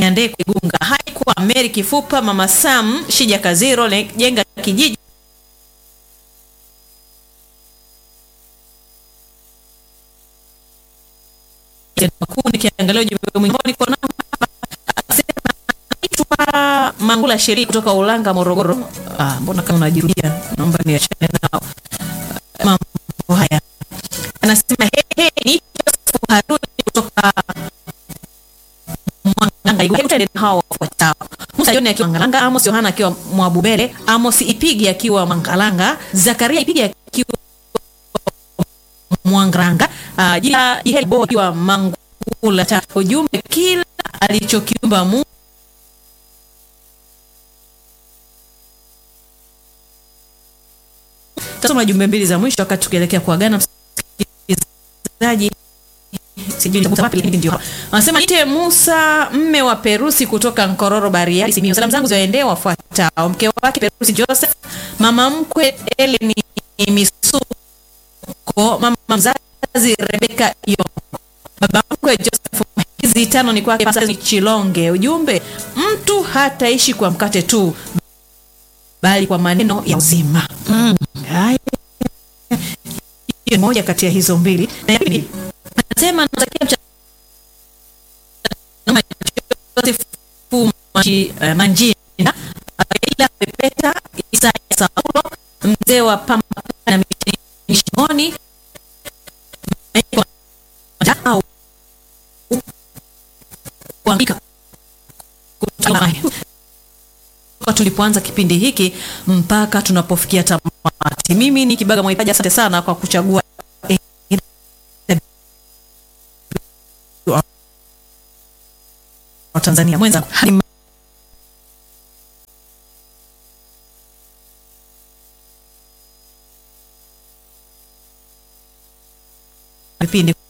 Nyandeko Igunga, haikuwa Mary Kifupa, Mama Sam, Shija Kaziro, Le- Jenga Kijiji makuu nikiangalia ujumbe mwingine niko nao hapa anasema naitwa Mangula Sheri kutoka Ulanga Morogoro. Ah, mbona kama unajirudia? Naomba niachane nao mambo haya. Anasema he he, ni Joseph Haruni kutoka Mwanganga. Hebu tuende na hao wafuatao. Musa Joni akiwa Mwangalanga, Amos Yohana akiwa Mwabubele, Amos Ipigi akiwa Mwangalanga, Zakaria Ipigi akiwa Mwangranga, uh, jina Jihel Bo akiwa Mangula. Ta ujumbe kila alichokiumba Mungu Tasoma jumbe mbili za mwisho wakati tukielekea kuagana msikilizaji. Sijui nitakuta wapi lakini ndio. hapa. Anasema ite Musa mme wa Perusi kutoka Nkororo Bariadi Simiyu. Salamu zangu ziwaendee wafuatao. Mke wake Perusi Joseph, mama mkwe Eleni Misuko, mama mzazi Rebeka Yongo. Baba mkwe Joseph hizi tano ni kwake Pastor Chilonge. Ujumbe mtu hataishi kwa mkate tu bali kwa maneno ya uzima. Haya. Hiyo ni moja kati ya hizo mbili. Na ya pili anasema natakia mchana mwema Joseph Manji- eh, Manjina, Raila Pepeta, Isaya Saulo, mzee wa Pamba na Mishimoni, Michael Njau, kuandika kutoka toka tulipoanza kipindi hiki mpaka tunapofikia tamati. Mimi ni Kibaga Mwaipaja, asante sana kwa kuchagua wa Tanzania mwenzangu. Hadi vipindi